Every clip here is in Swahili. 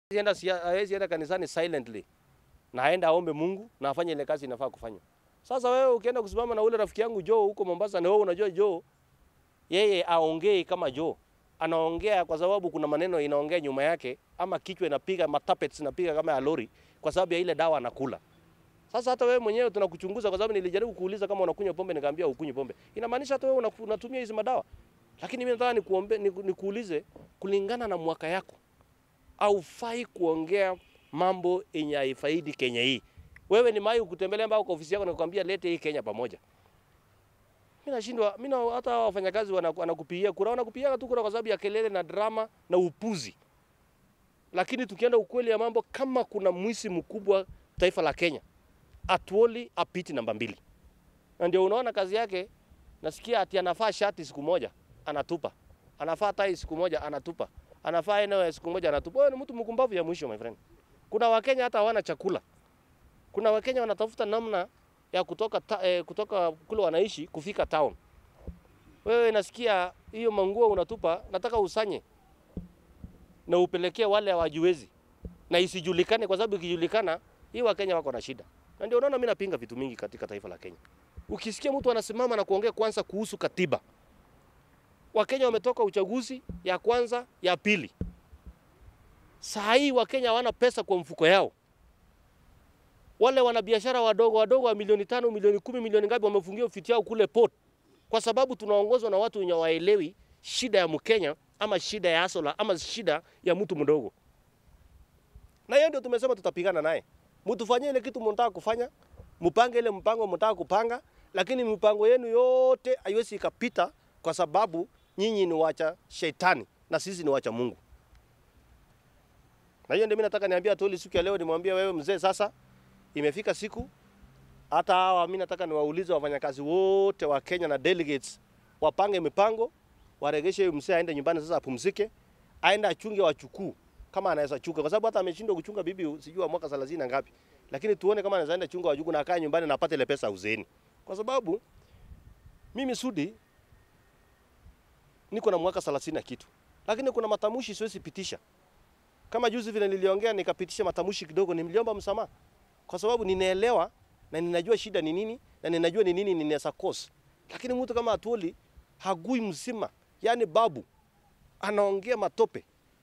enda hawezi enda kanisani silently na aenda aombe Mungu na afanye ile kazi inafaa kufanywa. Sasa wewe ukienda kusimama na ule rafiki yangu Joe huko Mombasa, na wewe unajua Joe yeye aongei kama Joe, anaongea kwa sababu kuna maneno inaongea nyuma yake, ama kichwa inapiga matapets inapiga kama ya lori, kwa sababu ya ile dawa anakula. Sasa hata wewe mwenyewe tunakuchunguza kwa sababu nilijaribu kuuliza kama unakunywa pombe, nikaambia ukunywi pombe. Inamaanisha hata wewe unaku- unatumia hizi madawa. Lakini mimi nataka nikuombe niku- nikuulize kulingana na mwaka yako haufai kuongea mambo yenye haifaidi Kenya hii. Wewe ni mai kutembelea mbao kwa ofisi yako na kukwambia lete hii Kenya pamoja. Mimi nashindwa, mimi na hata hao wafanyakazi wana- wanakupigia kura, wanakupigia tu kura kwa sababu ya kelele na drama na upuzi. Lakini tukienda ukweli ya mambo, kama kuna mwisi mkubwa taifa la Kenya, Atuoli apiti namba mbili, na ndio unaona kazi yake. Nasikia ati anafaa shati siku moja anatupa, anafaa tai siku moja anatupa, anafaa eneo ya siku moja anatupa. Wewe ni mtu mkumbavu ya mwisho my friend. Kuna Wakenya hata hawana chakula, kuna Wakenya wanatafuta namna ya kutoka, ta, eh, kutoka kule wanaishi kufika town. Wewe nasikia hiyo manguo unatupa, nataka usanye na upelekee wale hawajiwezi na isijulikane, kwa sababu ikijulikana hii Wakenya wako na shida, na ndio unaona mimi napinga vitu mingi katika taifa la Kenya. Ukisikia mtu anasimama na kuongea kwanza kuhusu katiba, Wakenya wametoka uchaguzi ya kwanza ya pili, saa hii Wakenya hawana pesa kwa mfuko yao. Wale wanabiashara wadogo wadogo wa milioni tano, milioni kumi, milioni ngapi wamefungia ofisi yao kule port, kwa sababu tunaongozwa na watu wenye waelewi shida ya Mkenya ama shida ya asola ama shida ya mtu mdogo. Na hiyo ndio tumesema tutapigana naye. Mtufanyie ile kitu mnataka kufanya, mpange ile mpango mnataka kupanga, lakini mipango yenu yote haiwezi ikapita kwa sababu nyinyi ni wacha shetani na sisi ni wacha Mungu. Na hiyo ndio mimi nataka niambia Atoli siku ya leo, nimwambie wewe mzee, sasa imefika siku hata hawa, mimi nataka niwaulize wafanyakazi wote wa Kenya na delegates wapange mipango, waregeshe huyu mzee aende nyumbani sasa apumzike, aende achunge wachukuu kama anaweza chunga, kwa sababu hata ameshindwa kuchunga bibi sijui wa mwaka 30 na ngapi, lakini tuone kama anaweza enda chunga wajukuu na akae nyumbani na apate ile pesa uzeeni, kwa sababu mimi Sudi niko na mwaka 30 na kitu, lakini kuna matamushi siwezi pitisha. Kama juzi vile niliongea nikapitisha matamushi kidogo, niliomba msamaha kwa sababu ninaelewa na ninajua shida ni nini na ninajua ni nini ninaweza cause, lakini mtu kama Atwoli hagui mzima, yani babu anaongea matope.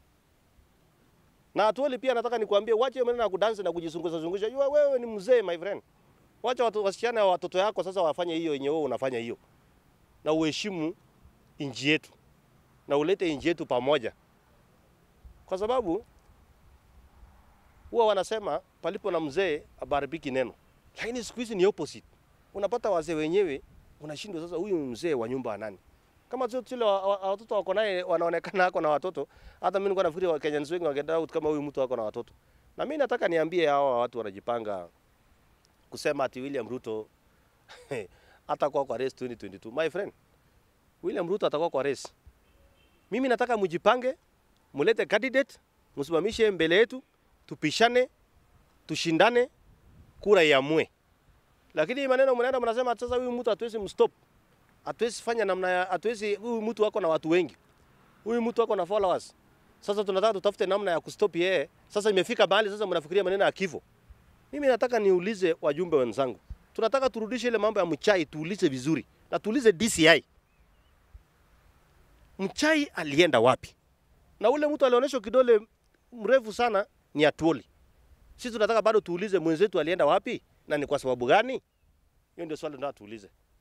Na Atwoli pia nataka nikwambie, wache hiyo maneno ya kudansi na kujizungusha zungusha. Jua wewe ni mzee my friend, wacha watu wasichana wa watoto yako sasa wafanye hiyo yenye wewe unafanya hiyo, na uheshimu inji yetu na ulete inji yetu pamoja, kwa sababu huwa wanasema palipo na mzee abaribiki neno, lakini siku hizi ni opposite. Unapata wazee wenyewe unashindwa sasa, huyu mzee wa nyumba wa nani? Kama tu zile wa- wa- watoto wako naye wanaonekana ako na watoto, hata mimi nilikuwa nafikiri Wakenya wengi wangedoubt kama huyu mtu ako na watoto. Na mimi nataka niambie hawa watu wanajipanga kusema ati William Ruto atakuwa kwa race 2022. My friend, William Ruto atakuwa kwa race. Mimi nataka mjipange, mulete candidate, msimamishe mbele yetu, tupishane, tushindane, kura iamue. Lakini hii maneno mnaenda mnasema sasa huyu mtu hatuwezi mstop. Hatuwezi fanya namna ya hatuwezi huyu mtu wako na watu wengi. Huyu mtu wako na followers. Sasa tunataka tutafute namna ya kustop yeye. Sasa imefika mahali sasa mnafikiria maneno ya kifo. Mimi nataka niulize wajumbe wenzangu. Tunataka turudishe ile mambo ya mchai tuulize vizuri. Na tuulize DCI. Mchai alienda wapi? Na ule mtu alionyeshwa kidole mrefu sana ni Atwoli. Sisi tunataka bado tuulize mwenzetu alienda wapi na ni kwa sababu gani? Hiyo ndio swali tunataka tuulize.